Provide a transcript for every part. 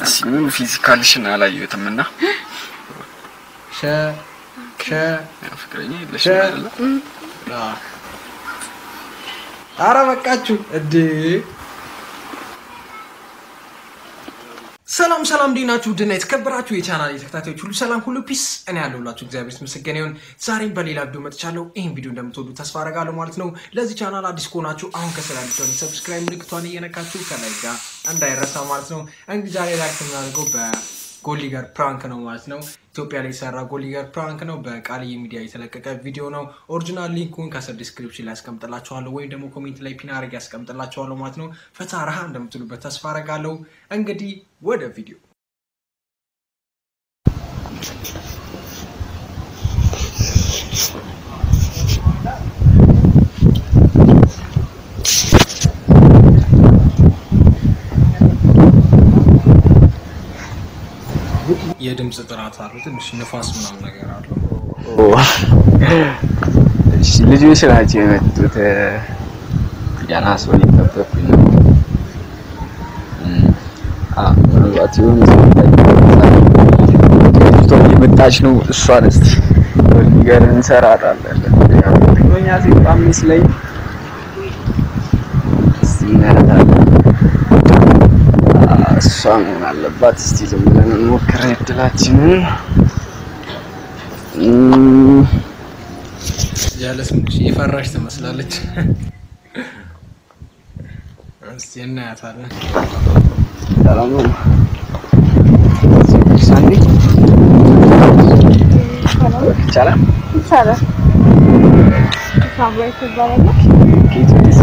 እስኪ ሙሉ ፊዚካልሽን አላየሁትም እና ሸ ሸ ያው ፍቅረኛ የለሽ ሸ- አይደለ? አ ኧረ በቃችሁ እንዴ! ሰላም ሰላም፣ እንዴት ናችሁ? ውድና የተከበራችሁ የቻናል ተከታታዮች ሁሉ ሰላም ሁሉ ፒስ፣ እኔ ያለሁላችሁ እግዚአብሔር ይመስገን ይሁን። ዛሬም በሌላ ቪዲዮ መጥቻለሁ። ይህን ቪዲዮ እንደምትወዱ ተስፋ አደርጋለሁ ማለት ነው። ለዚህ ቻናል አዲስ ከሆናችሁ አሁን ከስራ ልጅሆን ሰብስክራይብ ምልክቷን እየነካችሁ ከላይ ጋር እንዳይረሳ ማለት ነው። እንግዲህ ዛሬ ላይክ የምናደርገው በጎሊገር ፕራንክ ነው ማለት ነው። ኢትዮጵያ ላይ የተሰራ ጎሊገር ፕራንክ ነው። በቃልዬ ሚዲያ የተለቀቀ ቪዲዮ ነው። ኦሪጂናል ሊንኩን ከስር ዲስክሪፕሽን ላይ ያስቀምጥላችኋለሁ ወይም ደግሞ ኮሜንት ላይ ፒን አድርጌ ያስቀምጥላችኋለሁ ማለት ነው። ፈታ ረሃ እንደምትሉበት ተስፋ አደርጋለሁ። እንግዲህ ወደ ቪዲዮ የድምፅ ጥራት አለው። ትንሽ ንፋስ ምናምን ነገር አለው። እሺ ልጆች ናቸው የመጡት። ገና ሰው እየጠበኩኝ ነው። እም፣ አዎ፣ ምናልባት የሆነ ሰው ልጅቷ እየመጣች ነው። እሷን እስኪ ጎሊገር እንሰራታለን። ያው ፍቅረኛ ሴት መስለኝ እስኪ እናያታለን። አዎ፣ እሷ መሆን አለባት። እስቲ ዝም ብለን እንሞክር እድላችንን። እም፣ ጀለስ ምንሽ የፈራሽ ትመስላለች። እስቲ እናያታለን። ሰላም ነው። ሳንዲ ይቻላል። ይቻላል። ሳምራዊት ትባላለች። ኬት ቤት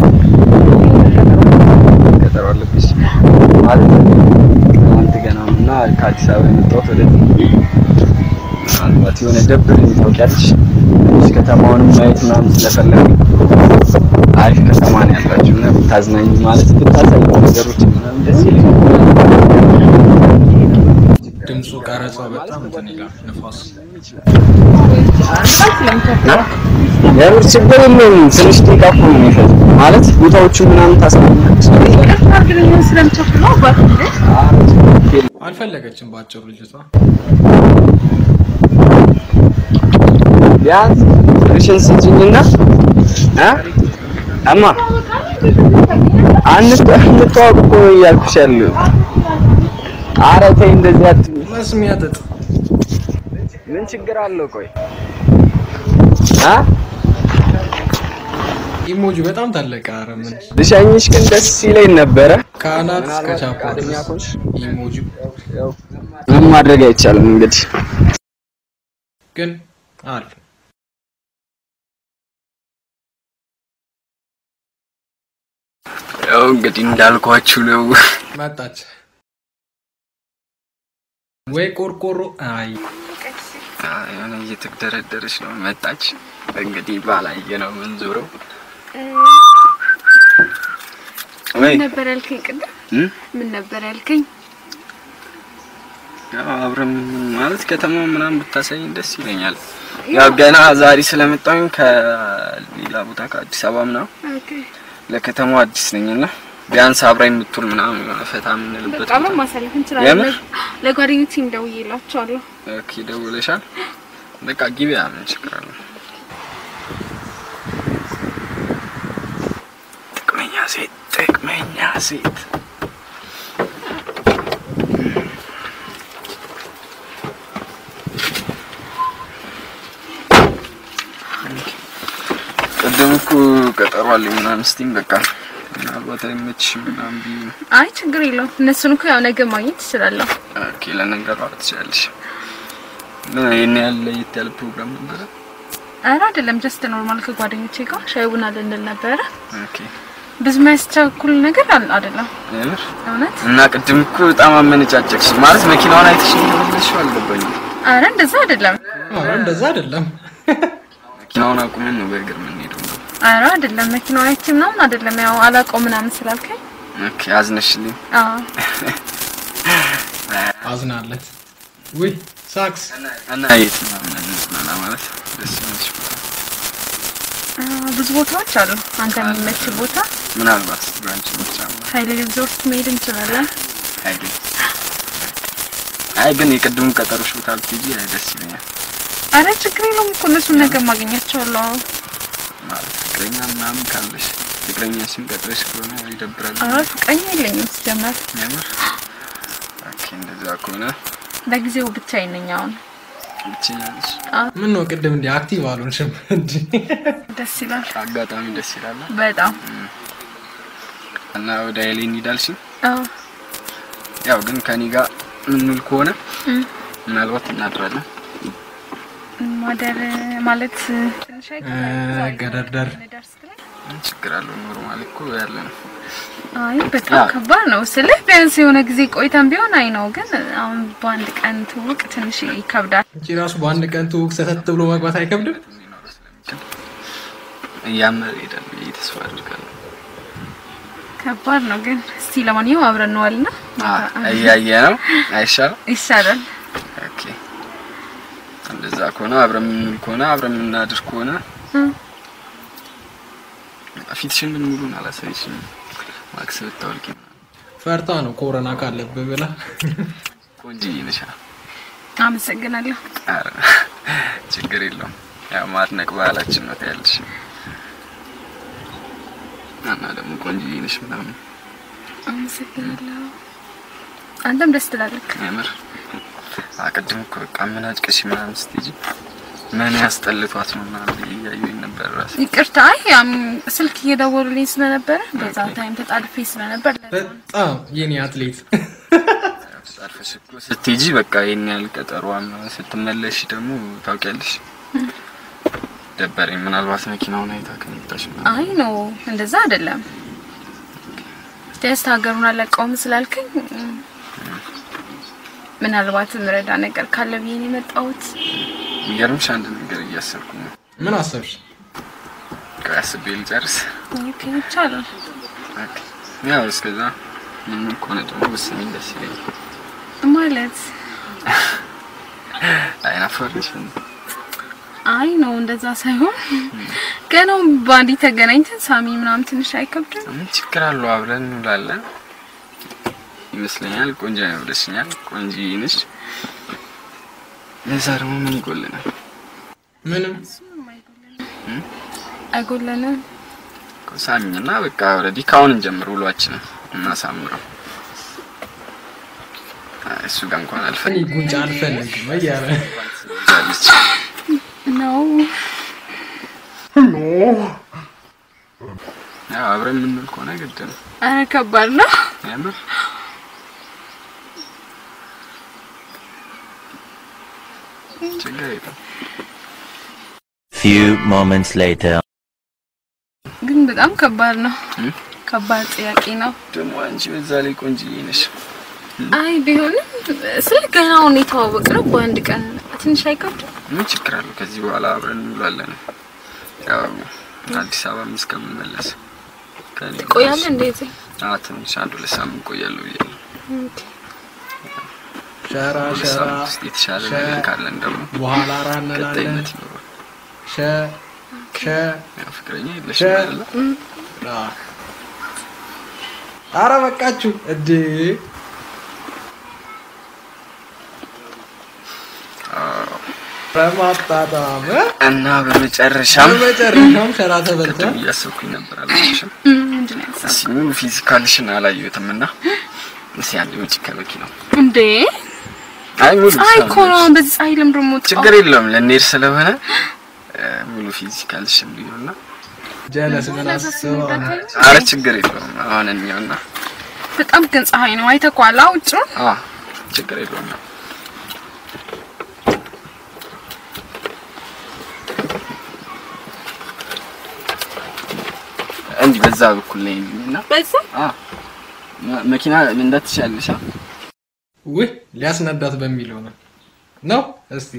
ቀጠሮ አለብሽ ማለት ትናንት ገና ነው እና ከአዲስ አበባ የመጣሁት ወደዚህ ምናልባት የሆነ ደብረኝ ታውቂያለሽ። ትንሽ ከተማውንም ማየት ምናምን ስለፈለግ አሪፍ ከተማ ነው ያላችሁ እና ብታዝናኝ ማለት ብታሳይ ነገሮች ምናምን ደስ ይለኛል። ድምፁ ቀረጻ በጣም እንትን ይላል። ንፋስ የምር ችግር የለውም። ትንሽ ደቂቃ እኮ ነው የሚፈጅ ማለት ቦታዎቹን ምናምን ታሳያለች። ስለምቸኩል ነው አባት እንዴ? አልፈለገችም። በአጭሩ ልጅቷ ቢያንስ ትንሽን ስጭኝና እ እማ አንተ እንተዋወቅ እኮ ነው እያልኩሽ ያለው። ኧረ ተይ እንደዚህ አትይኝ። መስሚያ ጥጥ ምን ችግር አለው? ቆይ አ ኢሞጂ በጣም ታለቀ። ኧረ ምን ልሸኝሽ ግን ደስ ይለኝ ነበረ። ከአናት እስከ ምናልባት ቻፓ ፈቃደኛ ድረስ ከሆንሽ ኢሞጂ ምንም ማድረግ አይቻልም እንግዲህ ግን አለ ያው እንግዲህ እንዳልኳችሁ ነው። መጣች ወይ ቆርቆሮ አይ የሆነ እየተደረደረች ነው መጣች። እንግዲህ ባላየ ነው ምን ዞረው ወይ ምን ነበር ያልከኝ ቅድም? እም? ምን ነበር ያልከኝ? ያው አብረን ማለት ከተማው ምናምን ብታሳይኝ ደስ ይለኛል። ያው ገና ዛሬ ስለመጣሁኝ ከሌላ ቦታ ከአዲስ አበባ ምናምን ኦኬ ለከተማው አዲስ ነኝና ቢያንስ አብራኝ የምትውል ምናምን የሆነ ፈታ የምንልበት በቃ ቦታ ማሳለፍ እንችላለን። የምር? ለጓደኞቼም ደውዬላቸዋለሁ። ኦኬ፣ ደውለሻል? በቃ ግቢያ ምን ችግር አለ? ጥቅመኛ ሴት ጥቅመኛ ሴት ቅድም እኮ ቀጠሮ አለኝ ምናምን ስትይኝ በቃ ምናልባት አይመችሽም ምናምን ብዬሽ ነው። አይ ችግር የለውም። እነሱን እኮ ያው ነገ ማግኘት ትችላለሁ። ኦኬ ለነገሩ ትችላለሽ። ምን ይሄን ያህል ለየት ያለ ፕሮግራም ነበረ? ኧረ አይደለም፣ ጀስት ኖርማል ከጓደኞቼ ጋር ሻይ ቡና ልንል ነበረ። ኦኬ ብዙ የሚያስቸኩል ነገር አል- አይደለም የምር እውነት። እና ቅድም እኮ በጣም አመነጫጨቅሽ። ማለት መኪናውን አይተሽ እንደመለስሽው አልገባኝም። ኧረ እንደዛ አይደለም። ኧረ እንደዛ አይደለም። መኪናውን አቁመን ነው በእግር የምንሄደው ነው። ኧረ አይደለም፣ መኪናው አይቼ ምናምን አይደለም። ያው አላውቀው ምናምን ስላልከኝ ኦኬ አዝነሽልኝ። አዎ አዝናለት ውይ ሳክስ እና የት ነው እንዝናና ማለት ደስ የሚልሽ ቦታ? አ፣ ብዙ ቦታዎች አሉ። አንተ የሚመች ቦታ ምናልባት ብራንች ብቻ ሀይሌ ሪዞርት መሄድ እንችላለን። ሀይሌ አይ ግን የቅድሙ ቀጠሮሽ ቦታ ብትሄጂ አይ ደስ ይለኛል። አረ ችግር የለውም እኮ እነሱን ነገር ማግኘታቸዋለሁ። ማለት ፍቅረኛ ምናምን ካለሽ ፍቅረኛሽን ቀጥረሽ ከሆነ ይደብራል። አረ ፍቅረኛ የለኝም ሲጀመር። የምር ኦኬ፣ እንደዛ ከሆነ ለጊዜው ብቻዬን ነኝ አሁን። ብቸኛ ነሽ። ምን ነው ቅድም እንዲህ አክቲቭ አልሆንሽም እንዴ? ደስ ይላል አጋጣሚ ደስ ይላል። በጣም እና ወደ ኃይሌ እንሂዳልሽ። አዎ። ያው ግን ከኔ ጋር ምንል ከሆነ እም። ምናልባት እናድራለን። ማደር ማለት ትንሽ አይከብድም? ዛሬ ገደርደር። ልደርስ ትለኝ? ምን ችግር አለው? ኖርማል እኮ ያለ ነው። አይ በጣም አዎ። ከባድ ነው ስልህ ቢያንስ የሆነ ጊዜ ቆይተን ቢሆን አይ ነው፣ ግን አሁን በአንድ ቀን ትውቅ ትንሽ ይከብዳል። እንጂ ራሱ በአንድ ቀን ትውቅ ሰተት ብሎ መግባት አይከብድም? ሊኖረው ስለሚችል እያመረ ይሄዳል ብዬ ተስፋ አድርጋለሁ። ከባድ ነው ግን እስቲ ለማንኛውም አብረን እንዋልና አዎ፣ እያየ ነው አይሻልም? ይሻላል። ኦኬ፣ እንደዛ ከሆነ አብረን የምንውል ከሆነ አብረን የምናድር ከሆነ እም። ፊትሽን ምን ሙሉን አላሳይሽም። ማክስ ብታወልቂ ፈርታ ነው ኮሮና ካለብህ ብላ ቆንጆዬ ነሽ። አመሰግናለሁ። ኧረ ችግር የለውም። ያው ማድነቅ ባህላችን ነው ታያለሽ። እና ደግሞ ቆንጆዬ ነሽ ምናምን አመሰግናለሁ። አንተም ደስ ትላለህ። የምር አቅድም እኮ በቃ ምን አጭቅሽ ምናምን ስትሄጂ ምን ያስጠልቷት ነው ምናምን ብዬ እያየሁኝ ነበር ራሴ። ይቅርታ፣ አይ ያም ስልክ እየደወሉልኝ ስለነበረ በዛ ታይም ተጣድፌ ስለነበር ለዛ ነው። በጣም የኔ አትሌት አርፈሽ እኮ ስትሄጂ በቃ ይሄን ያህል ቀጠሯም ስትመለሽ ደግሞ ታውቂያለሽ ደበረኝ። ምናልባት መኪናውን አይታ ከመጣሽ ምናምን አይ ነው እንደዛ አይደለም። ደስታ ሀገሩን አለቀውም ስላልከኝ እም፣ ምናልባት ምረዳ ነገር ካለ ብዬ ነው የመጣሁት። የሚገርምሽ አንድ ነገር እያሰብኩ ነው። ምን አሰብሽ? ቆይ አስቤ ልጨርስ። ኦኬ ይቻላል። ኦኬ። ያው እስከዛ ምን ከሆነ ደግሞ ወስኝ ደስ ይለኛል። ማለት አይናፈርሽ አይ ነው እንደዛ ሳይሆን ገናው በአንዲ ተገናኝተን ሳሚ ምናምን ትንሽ አይከብድም? ምን ችግር አለው? አብረን እንውላለን ይመስለኛል። ቆንጆ ነው ብለሽኛል። ቆንጆ ነሽ። ለዛ ደግሞ ምን ይጎልናል? ምንም አይጎለንም። እኮ ሳሚኝና በቃ ኦልሬዲ ካሁን እንጀምር ውሏችንን እናሳምረው። አይ፣ እሱ ጋር እንኳን እኔ አልፈልግም ጉንጭ አልፈልግም እያለ ትይዛለች። ነው ያው አብረን የምንውል ከሆነ ግድ ነው። አረ ከባድ ነው። ያምር ችግር የለም። Few moments later. ግን በጣም ከባድ ነው። እም? ከባድ ጥያቄ ነው። ደግሞ አንቺ በዛ ላይ ቆንጆዬ ነሽ። አይ ቢሆንም ስለ ገናውን የተዋወቅ ነው በአንድ ቀን ትንሽ አይከብድም? ምን ችግር አለው? ከዚህ በኋላ አብረን እንውላለን። ያው አዲስ አበባ እስከምመለስ ከእኔ ጋር ቆያለ እንደዚህ አዎ፣ ትንሽ አንድ ሁለት ሳምንት ቆያለሁ ብያለሁ። ሸራ ሁለት ሸራ ሳምንት ውስጥ የተሻለ ሸ- ነገር ካለን ደግሞ በኋላ ራ እንላለን። ቀጣይነት ይኖረዋል። ሸ ሸ ያው ፍቅረኛ የለሽም ሸ- አይደለ? ራ አረ በቃችሁ እዴ በማጣጣም እ? እና በመጨረሻም በመጨረሻም ሸራ ተበልተን እያሰብኩኝ ነበር አላልሽም? እም፣ ምንድን ነው ያሰብኩት? እስኪ ሙሉ ፊዚካልሽን አላየሁትም እና እስኪ አንድ ውጭ ከመኪናው እንዴ አይ ሙሉ ፀሐይ እኮ ነው። ሰውነትሽ- በዚህ ፀሐይ ለምንድን ነው የምወጣው? ችግር የለውም ለኔር ስለሆነ እ፣ ሙሉ ፊዚካልሽን ቢሆንና ጀለስ ምን አስበው አረ ችግር የለውም አሁን እንየውና በጣም ግን ፀሐይ ነው። አይተኳላ ውጭ አ ችግር የለውም እንጂ በዛ በኩል ላይ እና በዛ አ መ- መኪና መንዳት ትችያለሽ አ ውይ ሊያስነዳት በሚለው ነው ነው እስቲ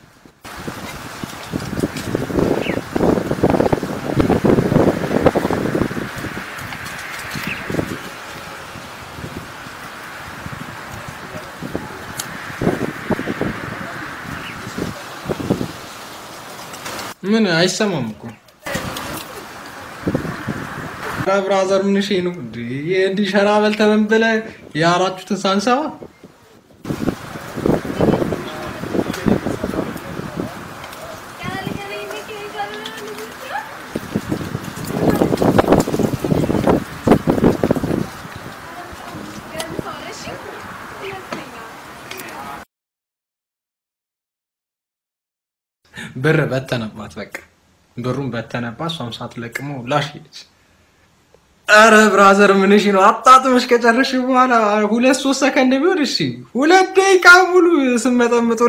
ምን አይሰማም እኮ ኧረ ብራዘር ምን እሺ ነው እንዴ እንዲህ ሸራ በልተህ ምን ብለህ ያራችሁትን ሳንሰማ ብር በተነባት። በቃ ብሩን በተነባት። እሷም ሳትለቅመው ላሽ ሄደች። ኧረ ብራዘር ምንሽ ነው? አጣጥመሽ ከጨረሽ በኋላ ሁለት ሶስት ሰከንድ ቢሆን እሺ፣ ሁለት ደቂቃ ሙሉ ስመጠምጡ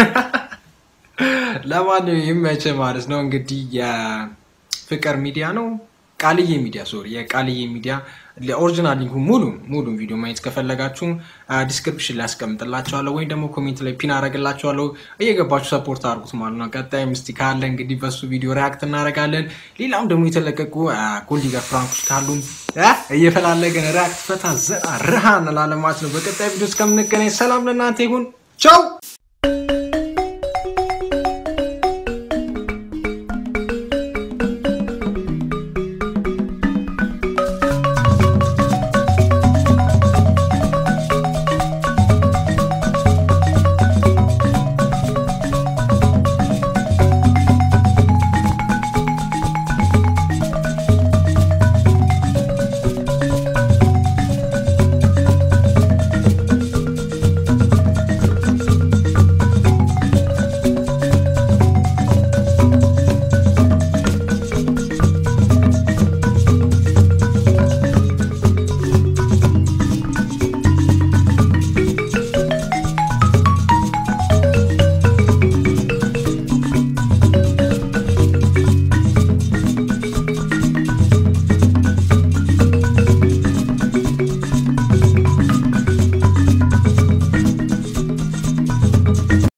ለማንኛውም ይመች ማለት ነው። እንግዲህ የፍቅር ሚዲያ ነው ቃልዬ ሚዲያ ሶሪ፣ የቃልዬ ሚዲያ ኦሪጂናል ሊንኩ ሙሉ ሙሉ ቪዲዮ ማየት ከፈለጋችሁ ዲስክሪፕሽን ላይ አስቀምጥላችኋለሁ ወይም ደግሞ ኮሜንት ላይ ፒን አደርግላችኋለሁ። እየገባችሁ ሰፖርት አድርጉት ማለት ነው። ቀጣይ ምስቲ ካለ እንግዲህ በሱ ቪዲዮ ሪያክት እናደርጋለን። ሌላም ደግሞ የተለቀቁ ጎልዲገር ፍራንኮች ካሉ እየፈላለገን ሪያክት ፈታ ዘና ረሃ እንላለን ማለት ነው። በቀጣይ ቪዲዮ እስከምንገናኝ ሰላም ለእናንተ ይሁን። ቻው